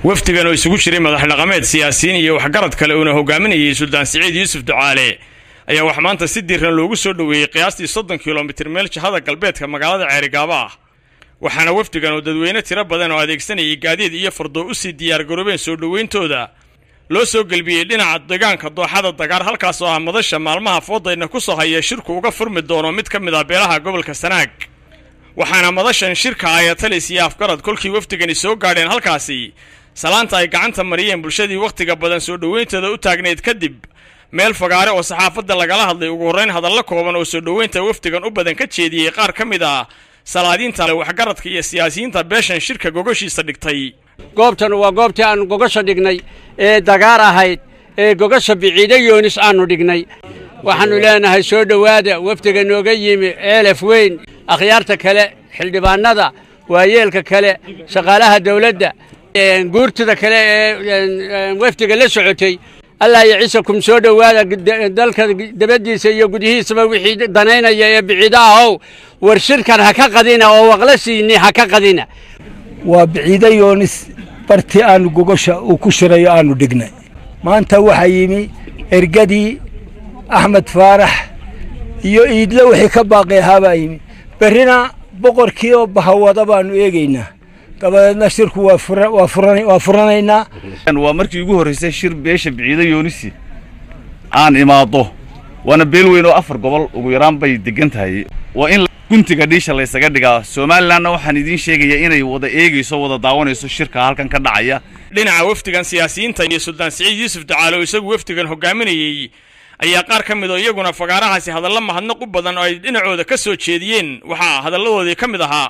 wafdigan oo isugu jiray madax dhaqameed siyaasiyiin iyo waxgarad kale uuna hogaaminayay suldaan siciid yuusuf ducaale ayaa wax maanta si diiran loogu soo dhoweeyey qiyaastii soddon kilomitir meel jihada galbeedka magaalada ceerigaaba ah waxaana wafdigan oo dadweyne tiro badan oo adeegsanayay gaadiid iyo fardoo u sii diyaargaroobeen soo dhoweyntooda loo soo gelbiyey dhinaca deegaanka dooxada dagaar halkaas oo ah madasha maalmaha foodayna ku soo haya shirku uga furmi doono mid ka mid ah beelaha gobolka sanaag waxaana madashan shirka ayatalis iyo afgarad kolkii wafdigani soo gaadheen halkaasi salaanta ay gacanta mariyeen bulshadii wakhtiga badan soo dhoweyntooda u taagnayd kadib meel fagaare oo saxaafadda lagala hadlay ugu horrayn hadallo kooban oo soo dhoweynta wafdigan u badan ka jeediyey qaar ka mid ah salaadiinta waxgaradka iyo siyaasiyiinta beeshan shirka gogoshiisa dhigtay goobtan waa goobtii aannu gogasha dhignay ee dagaar ahayd ee gogasha biciide yoonis aannu dhignay waxaannu leenahay soo dhowaada wafdiga nooga yimi ceelaf weyn akhyaarta kale xildhibaannada waayeelka kale shaqaalaha dawladda guurtida kale ee wafdiga la socotay allah iyo ciisakum soo dhowaada dalka dabaddiisa iyo gudihiisaba wixii danaynaya ee biciida ahow war shirkan ha ka qadina oo waqla siini ha ka qadina waa biciide yoonis bartii aannu gogosha uu ku shirayo aannu dhignay maanta waxaa yimi ergadii axmed faarax iyo iidle wixii ka baaqi ahaa baa yimi berrina boqorkii oo bahawada baannu eegaynaa dabadeedna shirku waa furanaynaa waa markii ugu horraysay shir beesha biciide yoonisi aan imaaddo waana beel weyn oo afar gobol ugu yaraan bay deggan tahay waa in guntiga dhiisha laysaga dhigaa somalilanna waxaan idiin sheegayaa inay wada eegayso wada daawanayso shirka halkan ka dhacaya dhinaca wafdigan siyaasiyiinta iyo suldaan siciid yuusuf ducaale oo isagu wafdigan hogaaminayey ayaa qaar ka mid oo iyaguna fagaarahaasi hadallo mahadnaq u badan oo ay dhinacooda ka soo jeediyeen waxaa hadalladoodii ka mid ahaa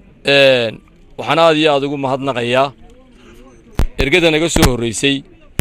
waxaan aad iyo aad ugu mahadnaqayaa ergada naga soo horraysay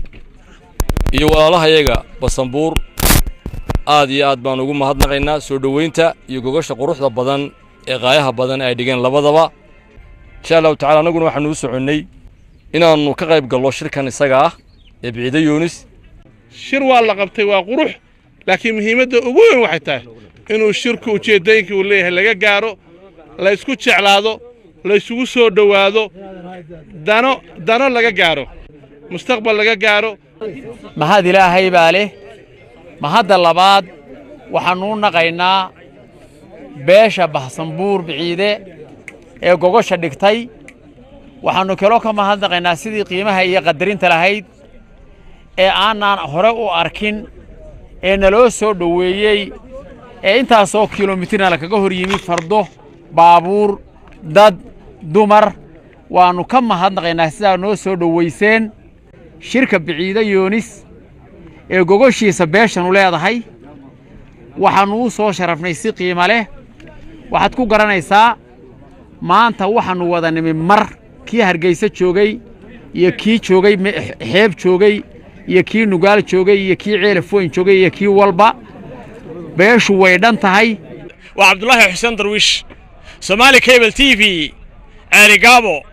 iyo walaalahayaga basanbuur aad iyo aad baan ugu mahadnaqaynaa soo dhoweynta iyo gogasha quruxda badan ee qaayaha badan ay dhigeen labadaba insha allahu tacala annaguna waxaanu u soconnay inaannu ka qayb gallo shirkan isaga ah ee biciide yoonis shir waa la qabtay waa qurux laakiin muhiimadda ugu weyn waxay tahay inuu shirku ujeeddooyinkii uu leeyahay laga gaaro la ysku jeclaado la ysugu soo dhowaado dano dano laga gaaro mustaqbal laga gaaro mahad ilaahay baa leh mahadda labaad waxaannu u naqaynaa beesha bahsanbuur biciide ee gogosha dhigtay waxaannu kaloo ka mahadnaqaynaa sidii qiimaha iyo qadarinta lahayd ee aanaan hore u arkin ee naloo soo dhoweeyey ee intaasoo kilomitirna lakaga hor yimi fardo baabuur dad dumar waannu ka mahadnaqaynaa sidaa noo soo dhowayseen shirka biciide yoonis ee gogoshiisa beeshanu leedahay waxaannu u soo sharafnay si qiimo leh waxaad ku garanaysaa maanta waxaannu wada nimi mar kii hargayse joogay iyo kii joogay xeeb joogay iyo kii nugaal joogay iyo kii ceelaf weyn joogay iyo kii walba beeshu way dhan tahay waa cabdulaahi xuseen darwiish somaali cable t v ceerigaabo